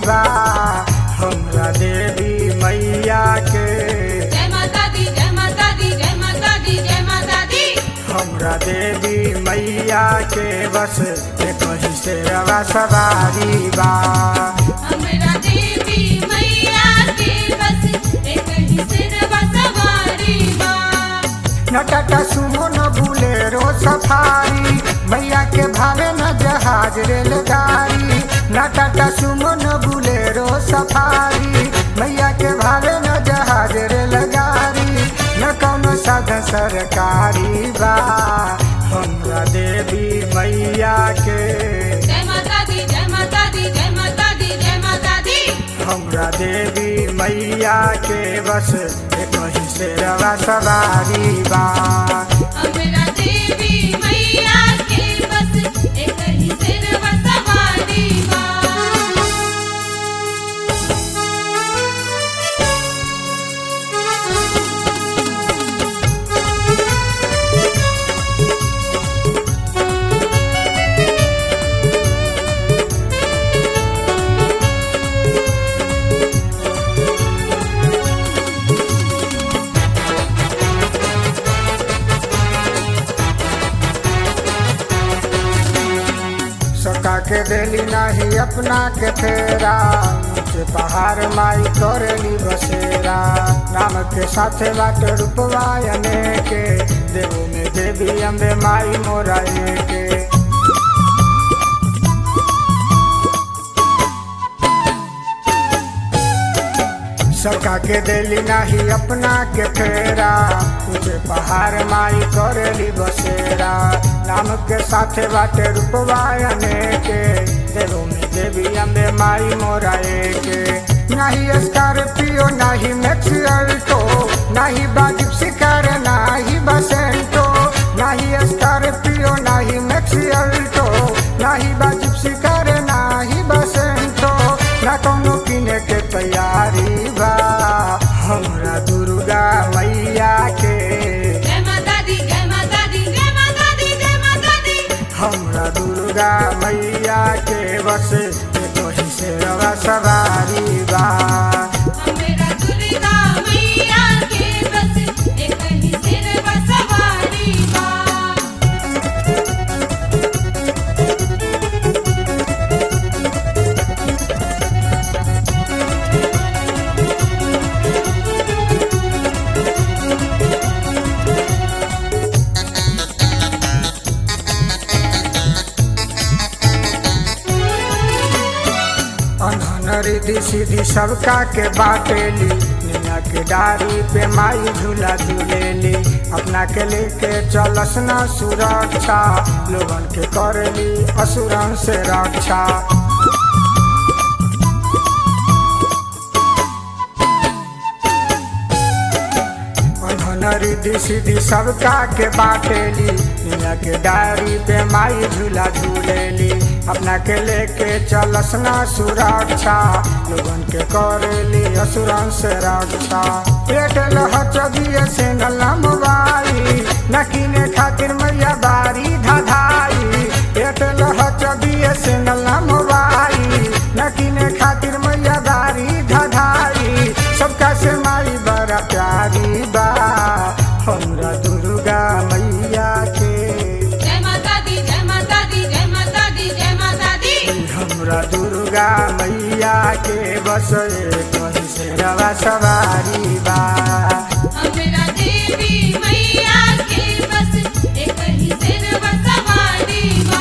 बा हमरा देवी मैया के जय माता दी जय माता दी जय माता दी जय माता दी हमरा देवी मैया के बस कहीं से रवा सवारी बा हमरा देवी मैया के बस एक ही सिरवा सवारी बा न टाटा सुमो न बुलेरो सफारी मैया के भावे न जहाज रेलगाड़ी न टाटा सुमो न बुलेरो सफारी मैया के भावे न जहाज रेलगाड़ी न कौनो साधन सरकारी बा हमरा देवी मैया के जय माता दी जय माता दी जय माता दी जय माता दी हमरा देवी मैया के बस कहीं से रवा सवारी बा हमरा देवी मैया के बस एक ही सिरवा सवारी बा सका के देली नाही अपना के फेरा ऊंचे पहाड़ माई करेली बसेरा राम के साथे बाट रूपवायने के देवो में देवी अम्बे माई मोराए के सका के देली नाही अपना के फेरा ऊंचे पहाड़ माई करेली बसेरा नाम के साथे बाटे रूपवायने के देवो में देवी अम्बे माई मोराए के नाही स्कॉर्पियो नाही मैक्स अल्टो नाही बाजिब शिकार नाही बसेंटो नाही स्कॉर्पियो नाही मैक्स अल्टो नाही बाजिब शिकार नाही बसेंटो ना कौनो किने के तैयारी बा हमरा दुर्गा मैया के जय माता दी जय माता दी जय माता दी जय माता दी हमरा दुर्गा मैया के बस कहीं से रवा सवारी बा हमरा दुर्गा मैया के बस एक ही सिरवा सवारी बा अनहन रिधि सीधी सबका के बाटेली निया के डारी पे माई झूला झूलेली अपना के लेके चलस ना सुरक्षा लोगन के करेली असुरन से रक्षा अनहन रिधि सीधी सबका के बाटेली निया के डारी पे माई झूला झूलेली अपना के लेके चलस ना सुरक्षा लोगन के करेली असुरन से रक्षा पेट लहच दिए से मोबाई न किने खातिर मैया बारी धधाई पेट लहच दिए से मोबाई न किने खातिर मैया बारी धधाई सबका से माई बड़ा प्यारी बा हमरा दुर्गा मैया के जय माता दी जय माता दी जय माता दी जय माता दी हमरा दुर्गा मैया के बस कहीं से रवा सवारी बा हमरा देवी मैया के बस एक ही सिरवा सवारी बा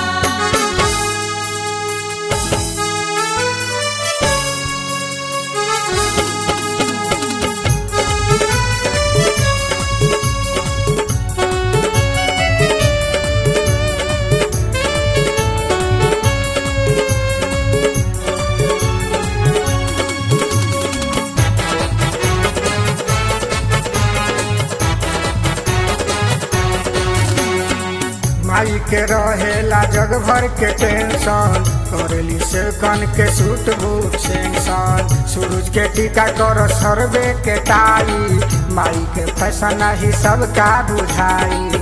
माई के रहेला जग भर के टेंशन करेली से कन के सूट बूट सेंसन सूरज के टीका कर सरबे के टाई माई के फैशन ही सबका बुझाई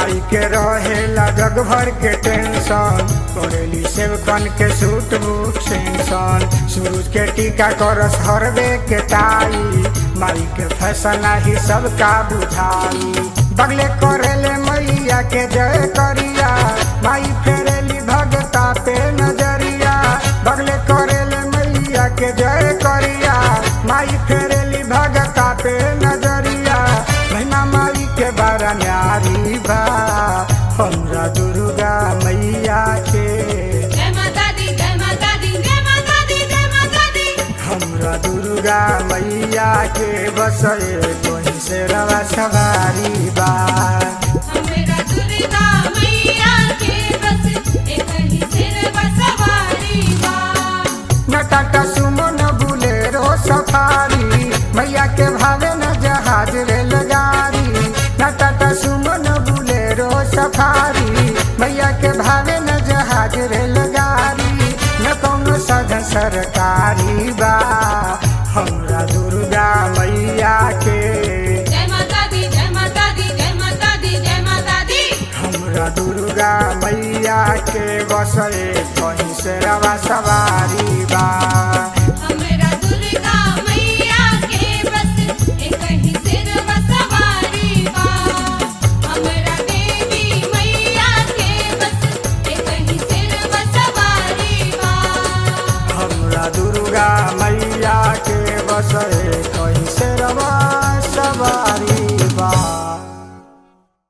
माई के रहेला जग भर के टेंशन करेली सेवकन के सूट बूट सेंसन सूरज के टीका करस हरबे के ताई माई के फैसला ही सबका बुझाई बगले करेले मैया के जय करिया माई फेरेली भगता पे नजरिया बगले करेले मैया के जय करिया माई फेरेली भगता पे नजरिया महिमा माई के बारा न्यारी बा हमरा दुर्गा मैया के जय माता दी जय माता दी जय माता दी जय माता दी हमरा दुर्गा मैया के बसए कोई से रवा सवारी बा हमरा दुर्गा मैया के बस एक ही सिर पर सवारी बा न टाटा सुमो न बुलेरो सफारी मैया के भावे न जहाज रेलगाड़ी न टाटा सुमो न बुलेरो सफारी मैया के भावे न जहाज रेलगाड़ी न कौनो साधन सरकारी बा हमरा दुर्गा मैया के जय माता दी जय माता दी जय माता दी जय माता दी हमरा दुर्गा मैया के बसए कहीं से रवा सवारी बा हमरा दुर्गा मैया के बस एक ही सिर पर सवारी बा हमरा देवी मैया के बस एक ही सिर पर सवारी बा हमरा दुर्गा